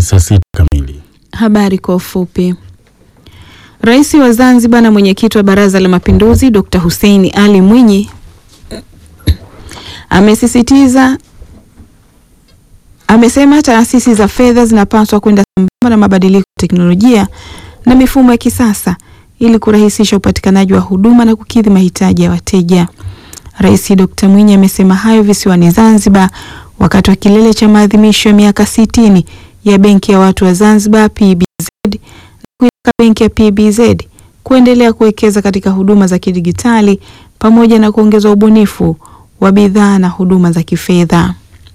saa sita kamili. Habari kwa ufupi. Rais wa Zanzibar na mwenyekiti wa Baraza la Mapinduzi Dr. Hussein Ali Mwinyi amesisitiza amesema taasisi za fedha zinapaswa kwenda sambamba na mabadiliko ya teknolojia na mifumo ya kisasa ili kurahisisha upatikanaji wa huduma na kukidhi mahitaji ya wateja. Rais Dr. Mwinyi amesema hayo visiwani Zanzibar wakati wa kilele cha maadhimisho ya miaka sitini ya Benki ya Watu wa Zanzibar PBZ na kuitaka benki ya PBZ kuendelea kuwekeza katika huduma za kidigitali pamoja na kuongeza ubunifu wa bidhaa na huduma za kifedha.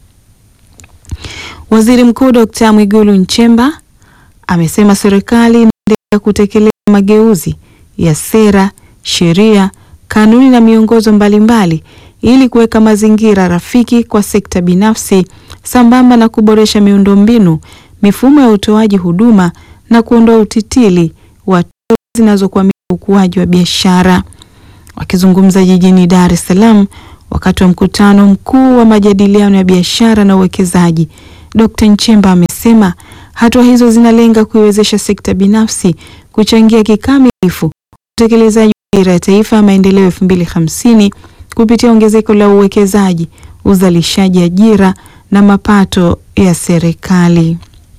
Waziri Mkuu Dr. Mwigulu Nchemba amesema serikali inaendelea kutekeleza mageuzi ya sera, sheria, kanuni na miongozo mbalimbali ili kuweka mazingira rafiki kwa sekta binafsi sambamba na kuboresha miundombinu, mifumo ya utoaji huduma na kuondoa utitili wa tozo zinazokwamisha ukuaji wa biashara. Wakizungumza jijini Dar es Salaam wakati wa mkutano mkuu wa majadiliano ya biashara na uwekezaji, Dr. Nchemba amesema hatua hizo zinalenga kuiwezesha sekta binafsi kuchangia kikamilifu utekelezaji wa dira ya taifa ya maendeleo elfu mbili hamsini kupitia ongezeko la uwekezaji, uzalishaji ajira na mapato ya serikali.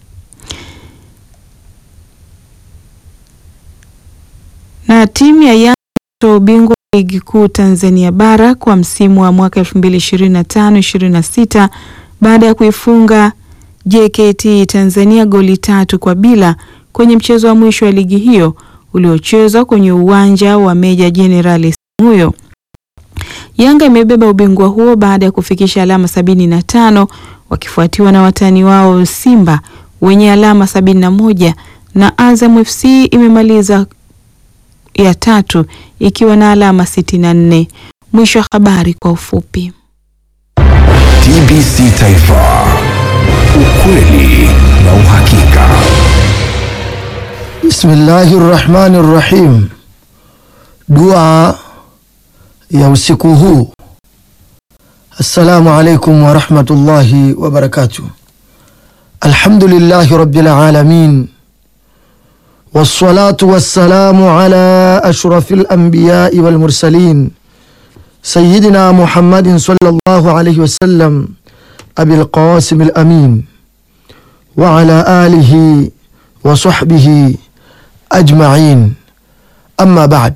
Na timu ya Yanga kutoa ubingwa ligi kuu Tanzania bara kwa msimu wa mwaka 2025-26 baada ya kuifunga JKT Tanzania goli tatu kwa bila kwenye mchezo wa mwisho wa ligi hiyo uliochezwa kwenye uwanja wa Meja Jenerali Samuyo. Yanga imebeba ubingwa huo baada ya kufikisha alama sabini na tano wakifuatiwa na watani wao Simba wenye alama sabini na moja na Azam FC imemaliza ya tatu ikiwa na alama sitini na nne. Mwisho wa habari kwa ufupi. TBC Taifa, ukweli na uhakika. Bismillahi rrahmani rrahim. Dua ya usiku huu. Assalamu alaikum warahmatullahi wabarakatuh. Alhamdulillahi rabbil alamin wassalatu wassalamu ala ashrafil anbiyai wal mursalin sayyidina Muhammadin sallallahu alayhi wasallam abil qasim al amin wa ala alihi wa sahbihi ajma'in amma ba'd.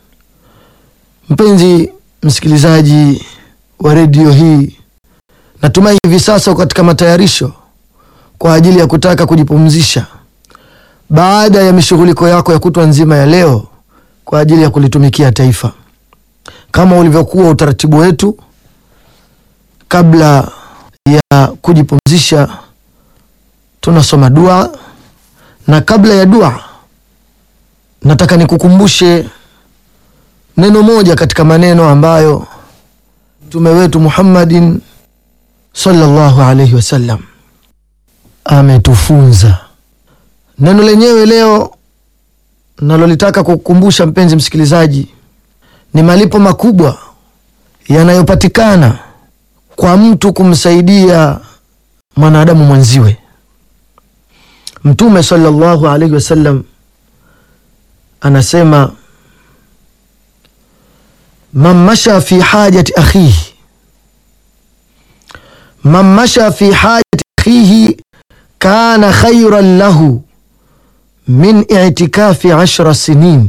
Mpenzi msikilizaji wa redio hii, natumai hivi sasa uko katika matayarisho kwa ajili ya kutaka kujipumzisha baada ya mishughuliko yako ya kutwa nzima ya leo kwa ajili ya kulitumikia taifa. Kama ulivyokuwa utaratibu wetu, kabla ya kujipumzisha tunasoma dua, na kabla ya dua nataka nikukumbushe neno moja katika maneno ambayo mtume wetu Muhammadin sallallahu alaihi wasallam ametufunza. Neno lenyewe leo nalolitaka kukukumbusha mpenzi msikilizaji, ni malipo makubwa yanayopatikana kwa mtu kumsaidia mwanadamu mwenziwe. Mtume sallallahu alaihi wasallam anasema man masha fi hajati akhihi, man masha fi hajati akhihi kana khairan lahu min itikafi ashra sinin,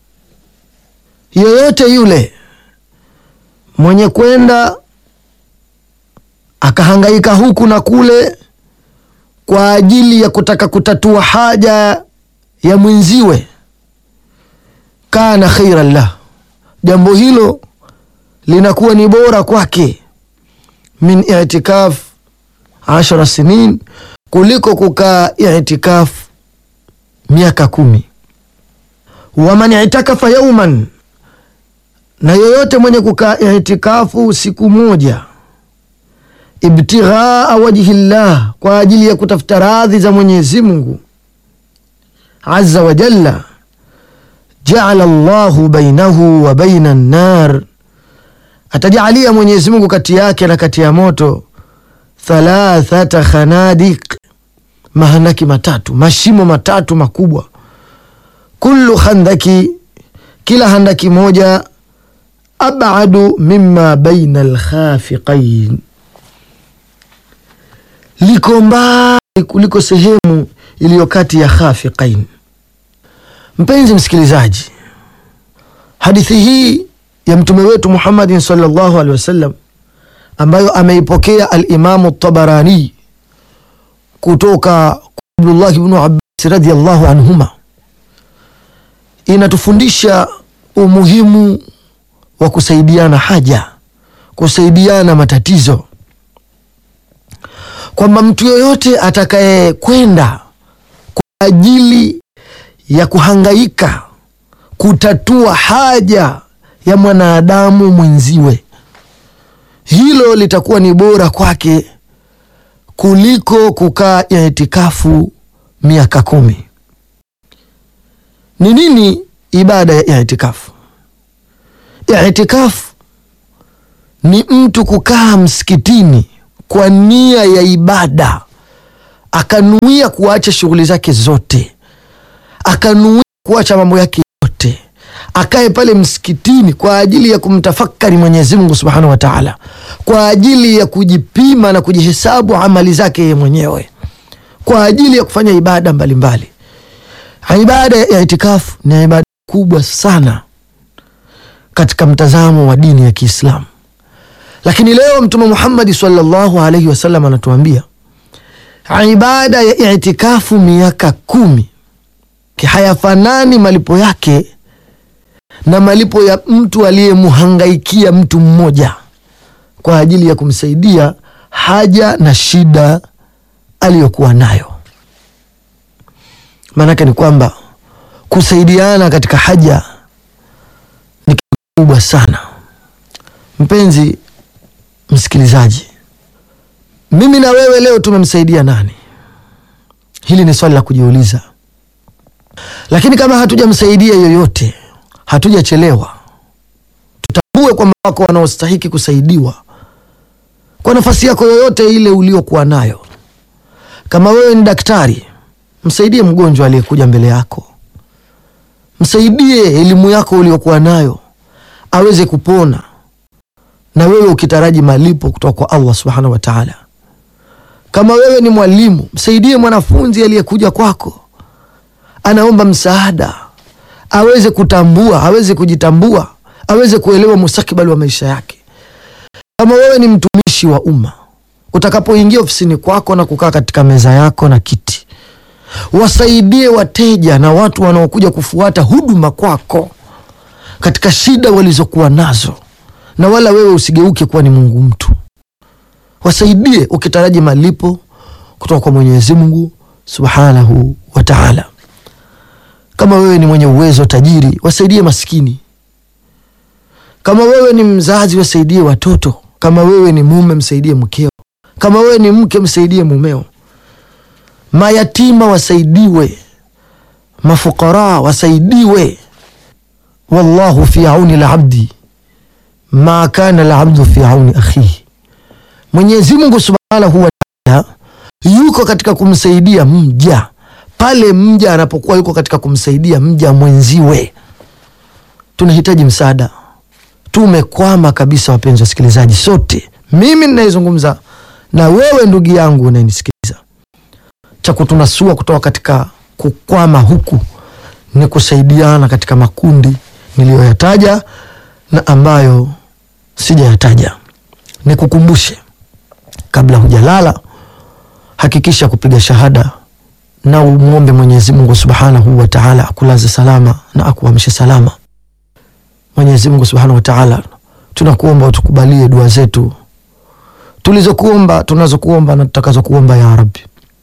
yoyote yule mwenye kwenda akahangaika huku na kule kwa ajili ya kutaka kutatua haja ya mwenziwe, kana khairan lah, jambo hilo linakuwa ni bora kwake min itikaf ashara sinin, kuliko kukaa itikaf miaka kumi. Waman itakafa yauman, na yoyote mwenye kukaa itikafu siku moja ibtighaa wajhi llah, kwa ajili ya kutafuta radhi za Mwenyezi Mungu azza wa jalla, jaala llahu bainahu wa baina nnar, atajalia Mwenyezi Mungu kati yake na kati ya moto thalathata khanadik, mahandaki matatu, mashimo matatu makubwa. Kullu khandaki, kila handaki moja, abadu mima baina alkhafiqain, liko mbali kuliko sehemu iliyo kati ya khafiqain. Mpenzi msikilizaji, hadithi hii ya mtume wetu Muhammadin sallallahu alaihi wasallam ambayo ameipokea Alimamu Tabarani kutoka Abdullah ibnu Abbas radhiallahu anhuma inatufundisha umuhimu wa kusaidiana haja, kusaidiana matatizo, kwamba mtu yoyote atakaye kwenda kwa ajili ya kuhangaika kutatua haja ya mwanadamu mwenziwe, hilo litakuwa ni bora kwake kuliko kukaa itikafu miaka kumi. Ni nini ibada ya itikafu? Itikafu ni mtu kukaa msikitini kwa nia ya ibada, akanuia kuacha shughuli zake zote, akanuia kuacha mambo yake yote, akae pale msikitini kwa ajili ya kumtafakari Mwenyezi Mungu Subhanahu wa Ta'ala, kwa ajili ya kujipima na kujihesabu amali zake yeye mwenyewe, kwa ajili ya kufanya ibada mbalimbali mbali. Ibada ya itikafu ni ibada kubwa sana katika mtazamo wa dini ya Kiislamu, lakini leo Mtume Muhammadi sallallahu alaihi wasallam anatuambia ibada ya itikafu miaka kumi hayafanani malipo yake na malipo ya mtu aliyemhangaikia mtu mmoja kwa ajili ya kumsaidia haja na shida aliyokuwa nayo. Maanake ni kwamba kusaidiana katika haja ni kitu kubwa sana. Mpenzi msikilizaji, mimi na wewe leo tumemsaidia nani? Hili ni swali la kujiuliza, lakini kama hatujamsaidia yoyote, hatujachelewa. Tutambue kwamba wako wanaostahiki kusaidiwa kwa nafasi yako yoyote ile uliokuwa nayo. Kama wewe ni daktari, msaidie mgonjwa aliyekuja mbele yako, msaidie elimu yako uliokuwa nayo aweze kupona, na wewe ukitaraji malipo kutoka kwa Allah subhanahu wa taala. Kama wewe ni mwalimu, msaidie mwanafunzi aliyekuja kwako, anaomba msaada, aweze kutambua, aweze kujitambua, aweze kuelewa mustakabali wa maisha yake. Kama wewe ni mtumishi wa umma, utakapoingia ofisini kwako na kukaa katika meza yako na kiti, wasaidie wateja na watu wanaokuja kufuata huduma kwako katika shida walizokuwa nazo, na wala wewe usigeuke kuwa ni Mungu mtu. Wasaidie ukitaraji malipo kutoka kwa Mwenyezi Mungu Subhanahu wa Ta'ala. Kama wewe ni mwenye uwezo tajiri, wasaidie maskini. Kama wewe ni mzazi, wasaidie watoto. Kama wewe ni mume, msaidie mkeo. Kama wewe ni mke, msaidie mumeo. Mayatima wasaidiwe, mafukara wasaidiwe. Wallahu fi auni labdi ma kana labdu fi auni akhihi, Mwenyezi Mungu subhanahu wa taala yuko katika kumsaidia mja pale mja anapokuwa yuko katika kumsaidia mja mwenziwe. Tunahitaji msaada, tumekwama kabisa, wapenzi wasikilizaji, sote, mimi ninayezungumza na wewe ndugu yangu unayenisikiliza. Cha kutunasua kutoka katika kukwama huku ni kusaidiana katika makundi niliyoyataja na ambayo sijayataja. Nikukumbushe, kabla hujalala, hakikisha kupiga shahada na umwombe Mwenyezi Mungu Subhanahu wa Ta'ala akulaze salama na akuamshe salama. Mwenyezi Mungu Subhanahu wa Ta'ala, tunakuomba utukubalie dua zetu tulizokuomba, tunazokuomba na tutakazokuomba ya Rabbi.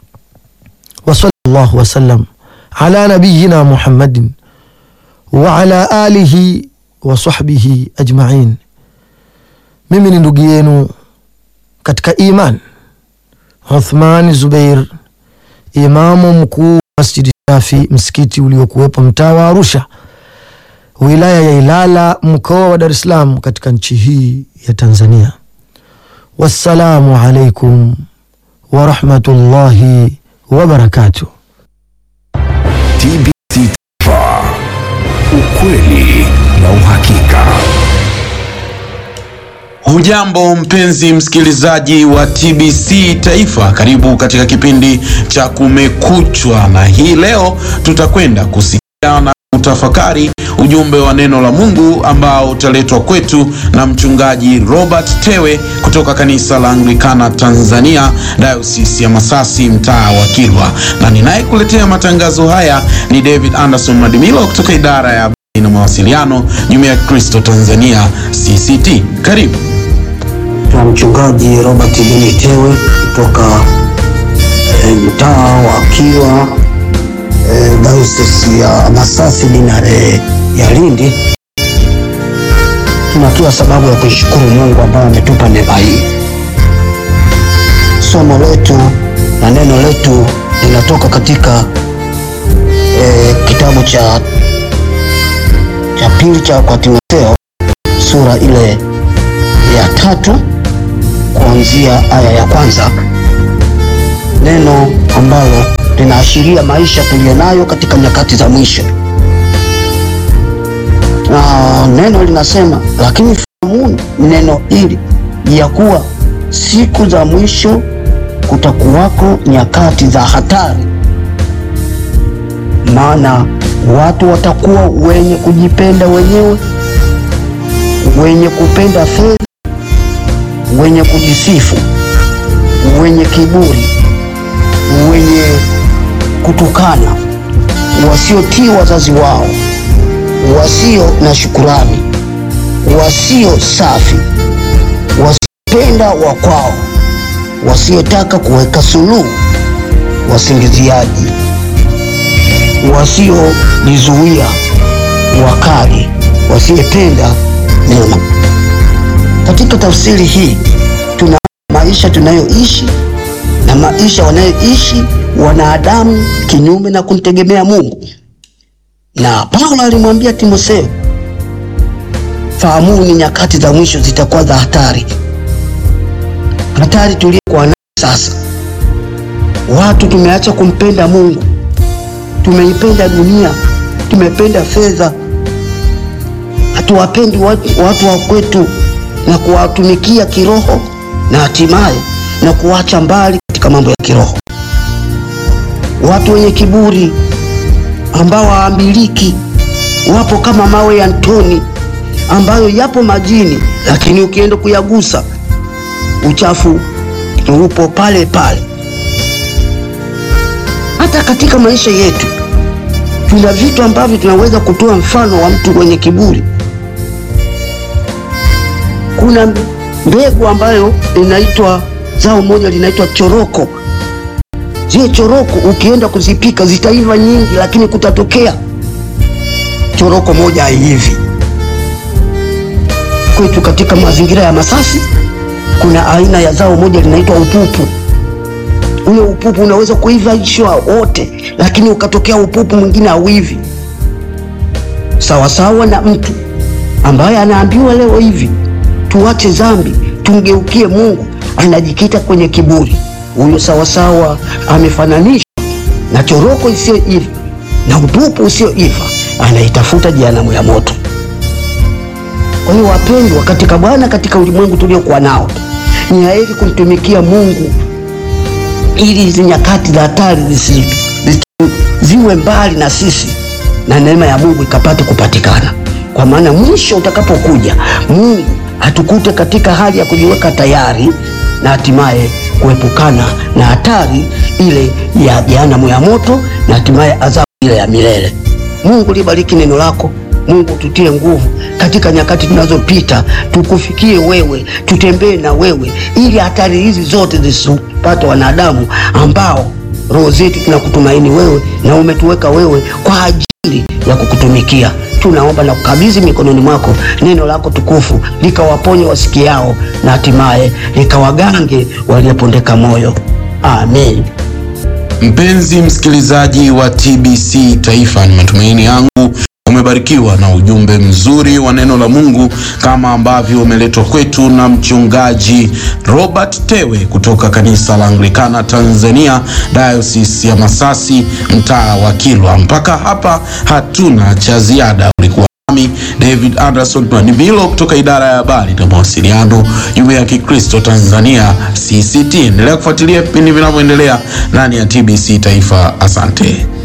Wa sallallahu wasallam ala nabiyina Muhammadin wa ala alihi wa sahbihi ajma'in. Mimi ni ndugu yenu katika iman Uthman Zubair, imamu mkuu Masjidi Shafi, msikiti uliokuwepo mtaa wa Arusha, wilaya ya Ilala, mkoa wa Dar es Salaam, katika nchi hii ya Tanzania. Wassalamu alaikum wa rahmatullahi wabarakatuh. TBC Taifa, ukweli na uhakika. Hujambo mpenzi msikilizaji wa TBC Taifa, karibu katika kipindi cha Kumekuchwa, na hii leo tutakwenda kusikia na kutafakari ujumbe wa neno la Mungu ambao utaletwa kwetu na mchungaji Robert Tewe kutoka kanisa la Anglikana Tanzania, Dayosisi ya Masasi, mtaa wa Kilwa, na ninayekuletea matangazo haya ni David Anderson Madimilo kutoka idara ya habari na mawasiliano, Jumuiya ya Kristo Tanzania CCT. Karibu. na mchungaji Robert Benitewe kutoka e, mtaa wa Kilwa e, Dayosisi ya Masasi dinare ya Lindi. Tuna kila sababu ya kushukuru Mungu ambaye ametupa neema hii. Somo letu na neno letu linatoka katika e, kitabu cha cha pili cha kwa Timotheo sura ile ya tatu kuanzia aya ya kwanza, neno ambalo linaashiria maisha tuliyonayo katika nyakati za mwisho. Na neno linasema, lakini fahamuni neno hili ya kuwa siku za mwisho kutakuwako nyakati za hatari, maana watu watakuwa wenye kujipenda wenyewe, wenye kupenda fedha wenye kujisifu, wenye kiburi, wenye kutukana, wasiotii wazazi wao, wasio na shukurani, wasio safi, wasiopenda wa kwao, wasiotaka kuweka suluhu, wasingiziaji, wasiojizuia, wakali, wasiopenda mema. Katika tafsiri hii tuna maisha tunayoishi na maisha wanayoishi wanadamu kinyume na kumtegemea Mungu. Na Paulo alimwambia Timotheo, fahamuni nyakati za mwisho zitakuwa za hatari. Hatari tuliyokuwa nayo sasa, watu tumeacha kumpenda Mungu, tumeipenda dunia, tumependa fedha, hatuwapendi watu, watu wa kwetu na kuwatumikia kiroho na hatimaye na kuacha mbali katika mambo ya kiroho. Watu wenye kiburi ambao hawaambiliki wapo kama mawe ya mtoni ambayo yapo majini, lakini ukienda kuyagusa uchafu upo pale pale. Hata katika maisha yetu tuna vitu ambavyo tunaweza kutoa mfano wa mtu mwenye kiburi kuna mbegu ambayo inaitwa zao moja linaitwa choroko. Zile choroko ukienda kuzipika zitaiva nyingi, lakini kutatokea choroko moja haiivi. Kwetu katika mazingira ya Masasi kuna aina ya zao moja linaitwa upupu. Ule upupu unaweza kuivishwa wote, lakini ukatokea upupu mwingine hauivi. Sawasawa na mtu ambaye anaambiwa leo hivi tuache dhambi tumgeukie Mungu, anajikita kwenye kiburi. Huyo sawasawa amefananishwa na choroko isiyoiva na upupu usioiva, anaitafuta jehanamu ya moto. Kwa hiyo wapendwa katika Bwana, katika ulimwengu tuliokuwa nao, ni heri kumtumikia Mungu ili hizi nyakati za hatari zisi- zisi- ziwe mbali na sisi na neema ya Mungu ikapate kupatikana, kwa maana mwisho utakapokuja Mungu atukute katika hali ya kujiweka tayari na hatimaye kuepukana na hatari ile ya jehanamu ya moto na hatimaye adhabu ile ya milele. Mungu libariki neno lako. Mungu tutie nguvu katika nyakati tunazopita, tukufikie wewe, tutembee na wewe, ili hatari hizi zote zisipate wanadamu ambao roho zetu tunakutumaini wewe na umetuweka wewe kwa ajili ya kukutumikia. Tunaomba na kukabidhi mikononi mwako neno lako tukufu, likawaponye wasikiao na hatimaye likawagange waliopondeka moyo. Amen. Mpenzi msikilizaji wa TBC Taifa, ni matumaini yangu umebarikiwa na ujumbe mzuri wa neno la Mungu kama ambavyo umeletwa kwetu na mchungaji Robert Tewe kutoka kanisa la Anglikana Tanzania, Diocese ya Masasi, mtaa wa Kilwa. Mpaka hapa hatuna cha ziada. Ulikuwa nami David Anderson Manimilo kutoka idara ya habari na mawasiliano, Jumuiya ya Kikristo Tanzania CCT. Endelea kufuatilia vipindi vinavyoendelea ndani ya TBC Taifa. Asante.